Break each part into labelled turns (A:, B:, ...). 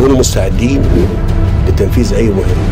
A: يكونوا مستعدين لتنفيذ أي مهمة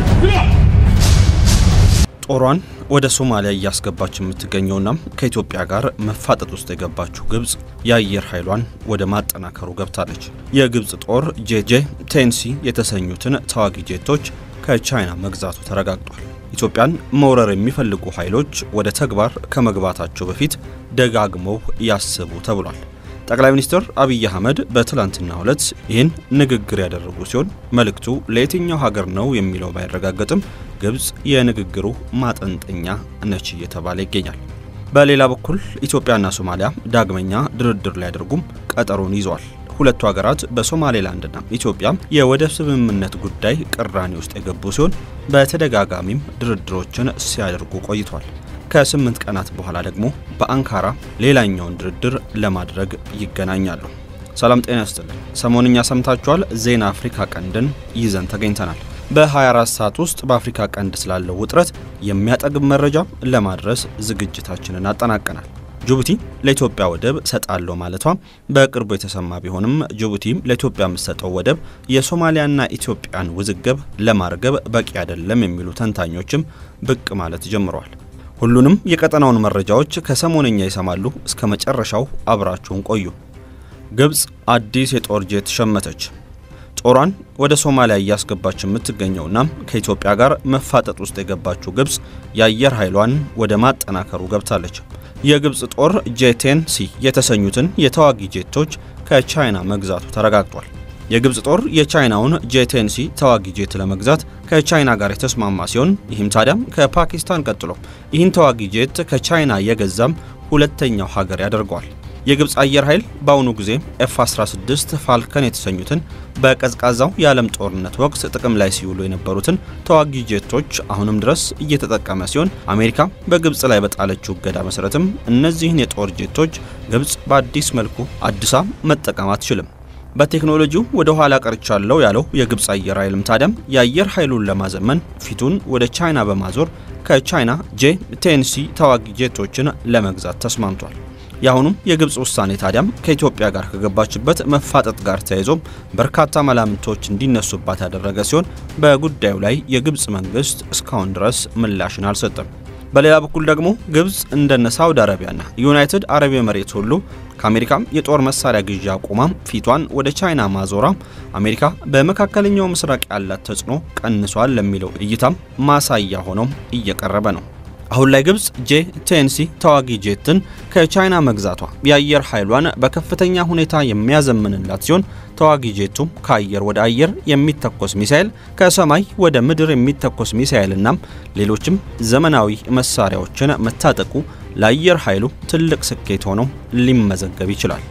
B: ጦሯን ወደ ሶማሊያ እያስገባች የምትገኘውና ከኢትዮጵያ ጋር መፋጠጥ ውስጥ የገባችው ግብጽ የአየር ኃይሏን ወደ ማጠናከሩ ገብታለች። የግብጽ ጦር ጄጄ ቴንሲ የተሰኙትን ተዋጊ ጄቶች ከቻይና መግዛቱ ተረጋግጧል። ኢትዮጵያን መውረር የሚፈልጉ ኃይሎች ወደ ተግባር ከመግባታቸው በፊት ደጋግመው ያስቡ ተብሏል። ጠቅላይ ሚኒስትር አብይ አህመድ በትላንትናው ዕለት ይህን ንግግር ያደረጉ ሲሆን መልእክቱ ለየትኛው ሀገር ነው የሚለው ባይረጋገጥም ግብጽ የንግግሩ ማጠንጠኛ ነች እየተባለ ይገኛል። በሌላ በኩል ኢትዮጵያና ሶማሊያ ዳግመኛ ድርድር ሊያደርጉም ቀጠሮን ይዘዋል። ሁለቱ ሀገራት በሶማሌላንድና ኢትዮጵያ የወደብ ስምምነት ጉዳይ ቅራኔ ውስጥ የገቡ ሲሆን በተደጋጋሚም ድርድሮችን ሲያደርጉ ቆይቷል። ከስምንት ቀናት በኋላ ደግሞ በአንካራ ሌላኛውን ድርድር ለማድረግ ይገናኛሉ። ሰላም ጤና ይስጥልን። ሰሞንኛ ሰምታችኋል። ዜና አፍሪካ ቀንድን ይዘን ተገኝተናል። በ24 ሰዓት ውስጥ በአፍሪካ ቀንድ ስላለው ውጥረት የሚያጠግብ መረጃ ለማድረስ ዝግጅታችንን አጠናቀናል። ጅቡቲ ለኢትዮጵያ ወደብ ሰጣለሁ ማለቷ በቅርቡ የተሰማ ቢሆንም ጅቡቲ ለኢትዮጵያ የምትሰጠው ወደብ የሶማሊያና ኢትዮጵያን ውዝግብ ለማርገብ በቂ አይደለም የሚሉ ተንታኞችም ብቅ ማለት ጀምረዋል። ሁሉንም የቀጠናውን መረጃዎች ከሰሞነኛ ይሰማሉ። እስከ መጨረሻው አብራችሁን ቆዩ። ግብጽ አዲስ የጦር ጄት ሸመተች። ጦሯን ወደ ሶማሊያ እያስገባች የምትገኘውና ከኢትዮጵያ ጋር መፋጠጥ ውስጥ የገባችው ግብጽ የአየር ኃይሏን ወደ ማጠናከሩ ገብታለች። የግብጽ ጦር ጄቴን ሲ የተሰኙትን የተዋጊ ጄቶች ከቻይና መግዛቱ ተረጋግጧል። የግብጽ ጦር የቻይናውን ጄቴንሲ ተዋጊ ጄት ለመግዛት ከቻይና ጋር የተስማማ ሲሆን ይህም ታዲያም ከፓኪስታን ቀጥሎ ይህን ተዋጊ ጄት ከቻይና የገዛም ሁለተኛው ሀገር ያደርገዋል። የግብጽ አየር ኃይል በአሁኑ ጊዜ ኤፍ 16 ፋልከን የተሰኙትን በቀዝቃዛው የዓለም ጦርነት ወቅት ጥቅም ላይ ሲውሉ የነበሩትን ተዋጊ ጄቶች አሁንም ድረስ እየተጠቀመ ሲሆን አሜሪካ በግብጽ ላይ በጣለችው እገዳ መሰረትም እነዚህን የጦር ጄቶች ግብጽ በአዲስ መልኩ አድሳ መጠቀም አትችልም። በቴክኖሎጂው ወደ ኋላ ቀርቻለሁ ያለው የግብጽ አየር ኃይልም ታዲያም የአየር ኃይሉን ለማዘመን ፊቱን ወደ ቻይና በማዞር ከቻይና ጄ ቴንሲ ተዋጊ ጄቶችን ለመግዛት ተስማምቷል። የአሁኑም የግብጽ ውሳኔ ታዲያም ከኢትዮጵያ ጋር ከገባችበት መፋጠጥ ጋር ተያይዞ በርካታ መላምቶች እንዲነሱባት ያደረገ ሲሆን በጉዳዩ ላይ የግብጽ መንግስት እስካሁን ድረስ ምላሽን አልሰጠም። በሌላ በኩል ደግሞ ግብጽ እንደነ ሳውዲ አረቢያና ዩናይትድ አረብ ኤምሬት ሁሉ ከአሜሪካም የጦር መሳሪያ ግዢ አቁማም ፊቷን ወደ ቻይና ማዞራ አሜሪካ በመካከለኛው ምስራቅ ያላት ተጽዕኖ ቀንሷል ለሚለው እይታም ማሳያ ሆኖም እየቀረበ ነው። አሁን ላይ ግብጽ ጄ ቴንሲ ተዋጊ ጄትን ከቻይና መግዛቷ የአየር ኃይሏን በከፍተኛ ሁኔታ የሚያዘምንላት ሲሆን ተዋጊ ጄቱም ከአየር ወደ አየር የሚተኮስ ሚሳኤል፣ ከሰማይ ወደ ምድር የሚተኮስ ሚሳኤልና ሌሎችም ዘመናዊ መሳሪያዎችን መታጠቁ ለአየር ኃይሉ ትልቅ ስኬት ሆኖ ሊመዘገብ ይችላል።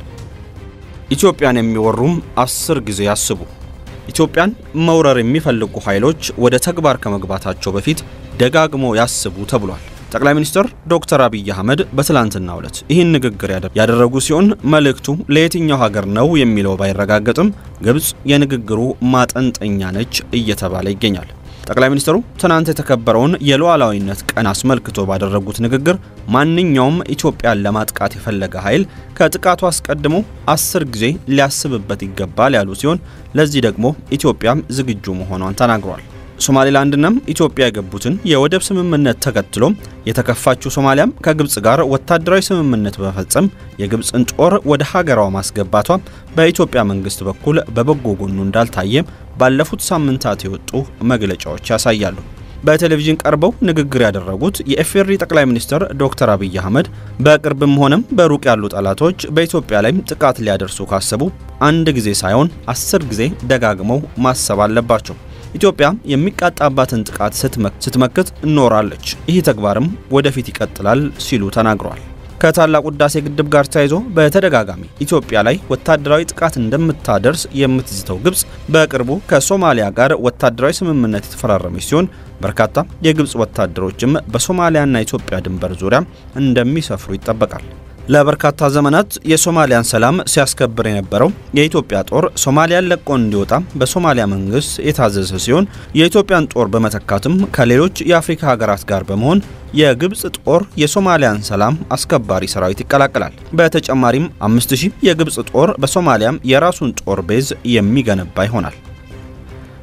B: ኢትዮጵያን የሚወሩም አስር ጊዜ ያስቡ። ኢትዮጵያን መውረር የሚፈልጉ ኃይሎች ወደ ተግባር ከመግባታቸው በፊት ደጋግሞ ያስቡ ተብሏል። ጠቅላይ ሚኒስትር ዶክተር አብይ አህመድ በትላንትናው ዕለት ይህን ንግግር ያደረጉ ሲሆን መልእክቱ ለየትኛው ሀገር ነው የሚለው ባይረጋገጥም ግብጽ የንግግሩ ማጠንጠኛ ነች እየተባለ ይገኛል። ጠቅላይ ሚኒስትሩ ትናንት የተከበረውን የሉዓላዊነት ቀን አስመልክቶ ባደረጉት ንግግር ማንኛውም ኢትዮጵያን ለማጥቃት የፈለገ ኃይል ከጥቃቱ አስቀድሞ አስር ጊዜ ሊያስብበት ይገባል ያሉ ሲሆን ለዚህ ደግሞ ኢትዮጵያም ዝግጁ መሆኗን ተናግሯል። ሶማሌላንድናም ኢትዮጵያ የገቡትን የወደብ ስምምነት ተከትሎ የተከፋችው ሶማሊያም ከግብጽ ጋር ወታደራዊ ስምምነት በመፈጸም የግብጽን ጦር ወደ ሀገሯ ማስገባቷ በኢትዮጵያ መንግስት በኩል በበጎ ጎኑ እንዳልታየ ባለፉት ሳምንታት የወጡ መግለጫዎች ያሳያሉ። በቴሌቪዥን ቀርበው ንግግር ያደረጉት የኢፌዴሪ ጠቅላይ ሚኒስትር ዶክተር አብይ አህመድ በቅርብም ሆነም በሩቅ ያሉ ጠላቶች በኢትዮጵያ ላይም ጥቃት ሊያደርሱ ካሰቡ አንድ ጊዜ ሳይሆን አስር ጊዜ ደጋግመው ማሰብ አለባቸው። ኢትዮጵያ የሚቃጣባትን ጥቃት ስትመክት እኖራለች። ይህ ተግባርም ወደፊት ይቀጥላል ሲሉ ተናግረዋል። ከታላቁ ህዳሴ ግድብ ጋር ተያይዞ በተደጋጋሚ ኢትዮጵያ ላይ ወታደራዊ ጥቃት እንደምታደርስ የምትዝተው ግብጽ በቅርቡ ከሶማሊያ ጋር ወታደራዊ ስምምነት የተፈራረመች ሲሆን በርካታ የግብጽ ወታደሮችም በሶማሊያና ኢትዮጵያ ድንበር ዙሪያ እንደሚሰፍሩ ይጠበቃል። ለበርካታ ዘመናት የሶማሊያን ሰላም ሲያስከብር የነበረው የኢትዮጵያ ጦር ሶማሊያን ለቆ እንዲወጣ በሶማሊያ መንግስት የታዘዘ ሲሆን የኢትዮጵያን ጦር በመተካትም ከሌሎች የአፍሪካ ሀገራት ጋር በመሆን የግብጽ ጦር የሶማሊያን ሰላም አስከባሪ ሰራዊት ይቀላቀላል። በተጨማሪም 5000 የግብጽ ጦር በሶማሊያም የራሱን ጦር ቤዝ የሚገነባ ይሆናል።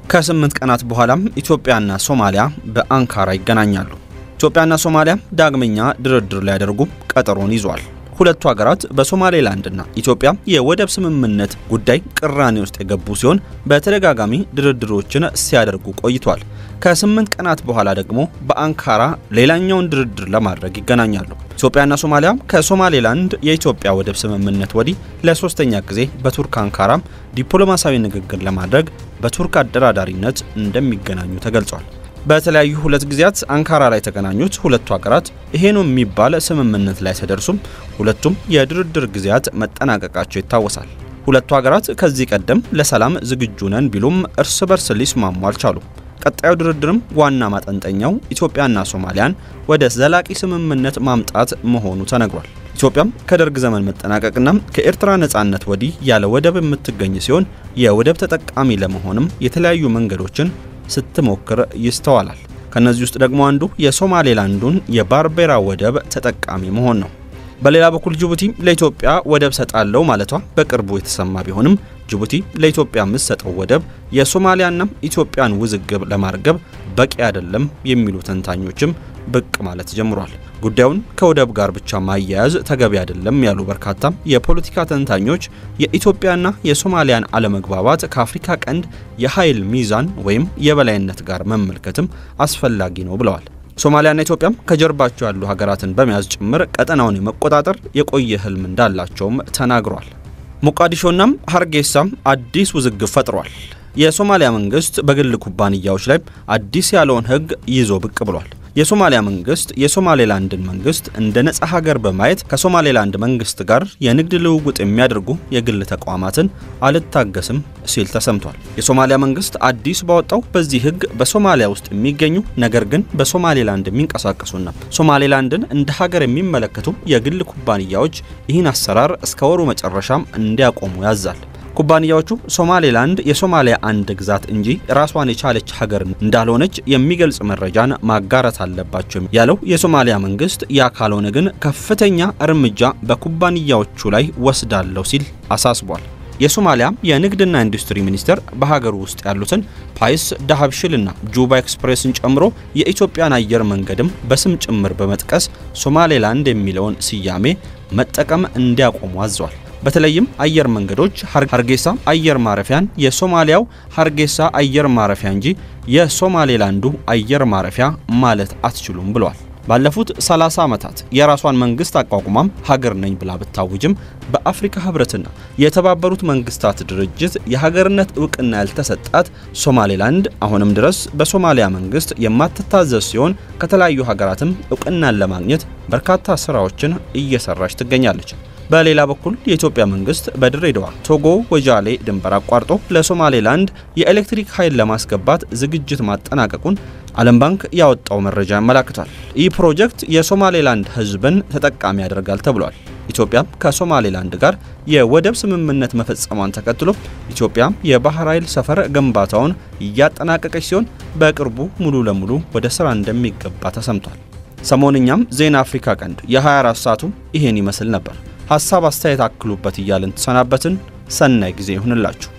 B: ከስምንት ቀናት በኋላም ኢትዮጵያና ሶማሊያ በአንካራ ይገናኛሉ። ኢትዮጵያና ሶማሊያ ዳግመኛ ድርድር ሊያደርጉ ቀጠሮን ይዟል። ሁለቱ ሀገራት በሶማሌላንድና ኢትዮጵያ የወደብ ስምምነት ጉዳይ ቅራኔ ውስጥ የገቡ ሲሆን በተደጋጋሚ ድርድሮችን ሲያደርጉ ቆይቷል። ከስምንት ቀናት በኋላ ደግሞ በአንካራ ሌላኛውን ድርድር ለማድረግ ይገናኛሉ። ኢትዮጵያና ሶማሊያ ከሶማሌላንድ የኢትዮጵያ ወደብ ስምምነት ወዲህ ለሶስተኛ ጊዜ በቱርክ አንካራም ዲፕሎማሲያዊ ንግግር ለማድረግ በቱርክ አደራዳሪነት እንደሚገናኙ ተገልጿል። በተለያዩ ሁለት ጊዜያት አንካራ ላይ የተገናኙት ሁለቱ ሀገራት ይሄ ነው የሚባል ስምምነት ላይ ተደርሱም ሁለቱም የድርድር ጊዜያት መጠናቀቃቸው ይታወሳል። ሁለቱ ሀገራት ከዚህ ቀደም ለሰላም ዝግጁ ነን ቢሉም እርስ በርስ ሊስማሙ አልቻሉም። ቀጣዩ ድርድርም ዋና ማጠንጠኛው ኢትዮጵያና ሶማሊያን ወደ ዘላቂ ስምምነት ማምጣት መሆኑ ተነግሯል። ኢትዮጵያም ከደርግ ዘመን መጠናቀቅና ከኤርትራ ነጻነት ወዲህ ያለ ወደብ የምትገኝ ሲሆን የወደብ ተጠቃሚ ለመሆንም የተለያዩ መንገዶችን ስትሞክር ይስተዋላል። ከነዚህ ውስጥ ደግሞ አንዱ የሶማሌላንዱን የባርቤራ ወደብ ተጠቃሚ መሆን ነው። በሌላ በኩል ጅቡቲ ለኢትዮጵያ ወደብ ሰጣለው ማለቷ በቅርቡ የተሰማ ቢሆንም ጅቡቲ ለኢትዮጵያ የምትሰጠው ወደብ የሶማሊያና ኢትዮጵያን ውዝግብ ለማርገብ በቂ አይደለም የሚሉ ተንታኞችም ብቅ ማለት ጀምሯል። ጉዳዩን ከወደብ ጋር ብቻ ማያያዝ ተገቢ አይደለም ያሉ በርካታ የፖለቲካ ተንታኞች የኢትዮጵያና የሶማሊያን አለመግባባት ከአፍሪካ ቀንድ የኃይል ሚዛን ወይም የበላይነት ጋር መመልከትም አስፈላጊ ነው ብለዋል። ሶማሊያና ኢትዮጵያም ከጀርባቸው ያሉ ሀገራትን በመያዝ ጭምር ቀጠናውን የመቆጣጠር የቆየ ህልም እንዳላቸውም ተናግሯል። ሞቃዲሾናም ሀርጌሳም አዲስ ውዝግብ ፈጥሯል። የሶማሊያ መንግስት በግል ኩባንያዎች ላይ አዲስ ያለውን ህግ ይዞ ብቅ ብሏል። የሶማሊያ መንግስት የሶማሌላንድን መንግስት እንደ ነጻ ሀገር በማየት ከሶማሌላንድ መንግስት ጋር የንግድ ልውውጥ የሚያደርጉ የግል ተቋማትን አልታገስም ሲል ተሰምቷል። የሶማሊያ መንግስት አዲስ ባወጣው በዚህ ህግ በሶማሊያ ውስጥ የሚገኙ ነገር ግን በሶማሌላንድ የሚንቀሳቀሱና ሶማሌላንድን እንደ ሀገር የሚመለከቱ የግል ኩባንያዎች ይህን አሰራር እስከ ወሩ መጨረሻም እንዲያቆሙ ያዛል። ኩባንያዎቹ ሶማሌላንድ የሶማሊያ አንድ ግዛት እንጂ ራሷን የቻለች ሀገር እንዳልሆነች የሚገልጽ መረጃን ማጋራት አለባቸው ያለው የሶማሊያ መንግስት፣ ያ ካልሆነ ግን ከፍተኛ እርምጃ በኩባንያዎቹ ላይ ወስዳለሁ ሲል አሳስቧል። የሶማሊያ የንግድና ኢንዱስትሪ ሚኒስቴር በሀገሩ ውስጥ ያሉትን ፓይስ፣ ዳሀብሽልና ጁባ ኤክስፕሬስን ጨምሮ የኢትዮጵያን አየር መንገድም በስም ጭምር በመጥቀስ ሶማሌላንድ የሚለውን ስያሜ መጠቀም እንዲያቆሙ አዟል። በተለይም አየር መንገዶች ሀርጌሳ አየር ማረፊያን የሶማሊያው ሀርጌሳ አየር ማረፊያ እንጂ የሶማሌላንዱ አየር ማረፊያ ማለት አትችሉም ብለዋል። ባለፉት 30 ዓመታት የራሷን መንግስት አቋቁማም ሀገር ነኝ ብላ ብታውጅም በአፍሪካ ህብረትና የተባበሩት መንግስታት ድርጅት የሀገርነት እውቅና ያልተሰጣት ሶማሌላንድ አሁንም ድረስ በሶማሊያ መንግስት የማትታዘዝ ሲሆን ከተለያዩ ሀገራትም እውቅናን ለማግኘት በርካታ ስራዎችን እየሰራች ትገኛለች። በሌላ በኩል የኢትዮጵያ መንግስት በድሬዳዋ ቶጎ ወጃሌ ድንበር አቋርጦ ለሶማሌላንድ የኤሌክትሪክ ኃይል ለማስገባት ዝግጅት ማጠናቀቁን ዓለም ባንክ ያወጣው መረጃ ያመላክታል። ይህ ፕሮጀክት የሶማሌላንድ ህዝብን ተጠቃሚ ያደርጋል ተብሏል። ኢትዮጵያ ከሶማሌላንድ ጋር የወደብ ስምምነት መፈጸሟን ተከትሎ ኢትዮጵያ የባህር ኃይል ሰፈር ግንባታውን እያጠናቀቀች ሲሆን በቅርቡ ሙሉ ለሙሉ ወደ ስራ እንደሚገባ ተሰምቷል። ሰሞንኛም ዜና አፍሪካ ቀንድ የ24 ሰዓቱ ይሄን ይመስል ነበር። ሀሳብ አስተያየት አክሉበት እያልን ተሰናበትን። ሰናይ ጊዜ ይሁንላችሁ።